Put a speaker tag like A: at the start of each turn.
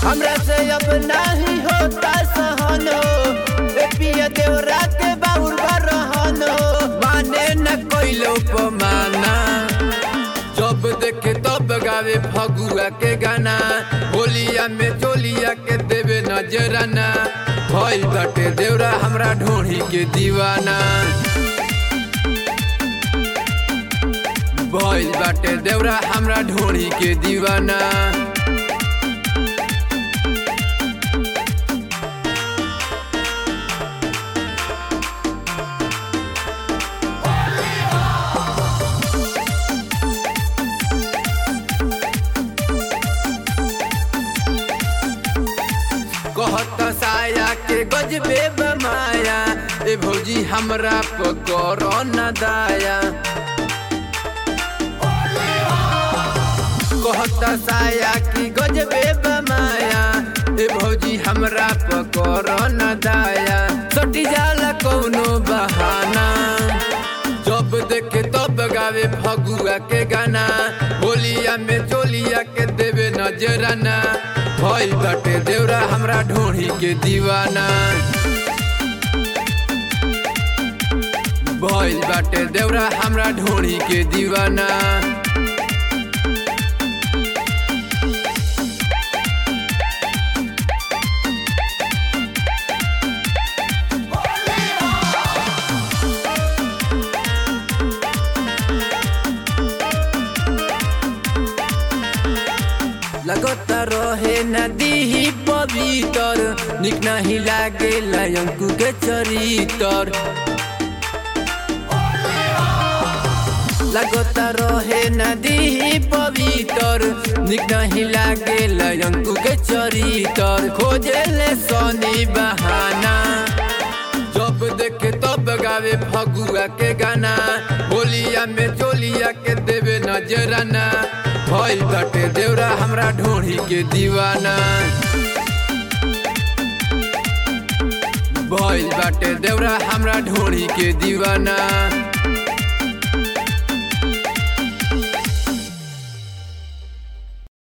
A: हमरा से अब नहीं होता सहन हो ए पिया देवरा के बाउर रहन हो माने न कोइलो पमाना जब देखे तब गावे फगुआ के गाना होलिया में चोलिया के देवे नजराना भइल बाटे देवरा हमरा ढोढ़ी के दीवाना भइल बाटे देवरा हमरा ढोढ़ी के दीवाना कहत साया के गजबे बमाया ए भौजी हमरा पकर न दाया कहत साया की गजबे बमाया ए भौजी हमरा पकर न दाया सटी जाला कौनो बहाना जब देखे तब गावे फगुआ के गाना होलिया में चोलिया के देवे नजराना भइल बाटे देवरा हमरा ढोढ़ी के दीवाना भइल बाटे देवरा हमरा ढोढ़ी के दीवाना लगत रहे नदी ही पवित्र निक नहीं लागे अंकु के चरितर लगत रहे नदी ही पवित्र निक नहीं लागे अंकु के चरितर खोजे ले सोनी बहाना जब देखे तब गावे फगुआ के गाना होलिया में चोलिया के देवे नजराना भइल बाटे देवरा हमरा ढोढ़ी के दीवाना भइल बाटे देवरा हमरा ढोढ़ी के दीवाना